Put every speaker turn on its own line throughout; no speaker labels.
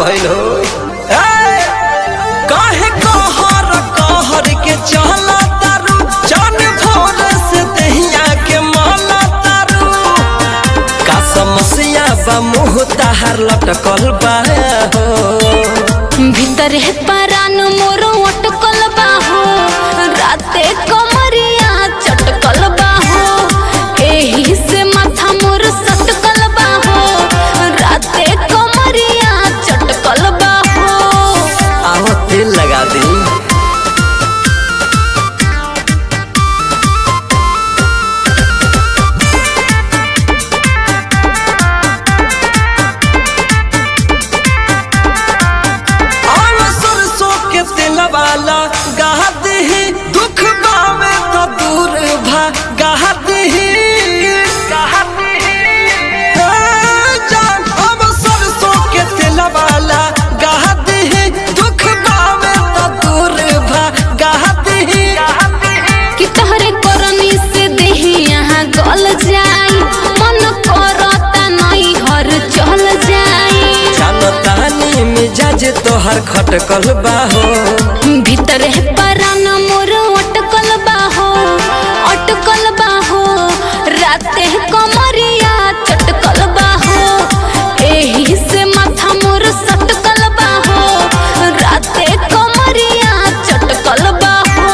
भइल हो ए, काहे कहर कहर के चला तारू जान भोर से दहिया के माला तारू का समस्या बा मुँह ताहार लटकल बा हो
भीतर है परान मोर अटकल बाहो राते कमरिया चटकल बाहो एही से माथा मोर सटकल बाहो राते कमरिया चटकल बाहो
आओ तेल लगा दी और सरसों के तेल वाला गाह दही दुख बावे तो दूर भागा दही जान अब सरसों के तेल वाला गाह दही दुख बावे तो दूर भागा दही
कि तोहरे करनी से देही यहाँ गल जाई मन करता नहीं घर चल जाई
जानतानी मिजाज तोहर खटकल बाहो
भीतर है परान मोर अटकल बाहो अटकल बाहो राते कमरिया चटकल बाहो एही से माथा मोर सटकल बाहो राते कमरिया चटकल बाहो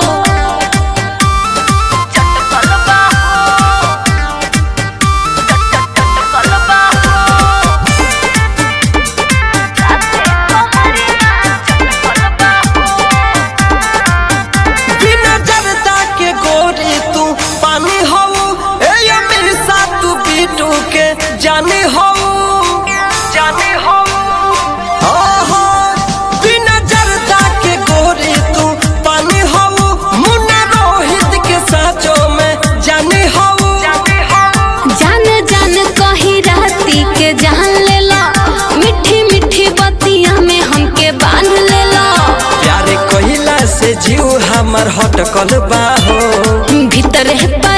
चटकल बाहो चटकल बाहो
बिना जरदा के गोरी तू पानी हो ए हमेशा तू बीटू के जाने हो जाने हो ओहो बिना जरदा के गोरी तू पानी हो मुन्ना रोहित के साचो में जाने हो जाने हो
जान जान कही राती के जान लेला मीठी मीठी बतिया में हमके बांध लेला
प्यारे कहिला से जीव हमर हटकल बाहो
भीतर है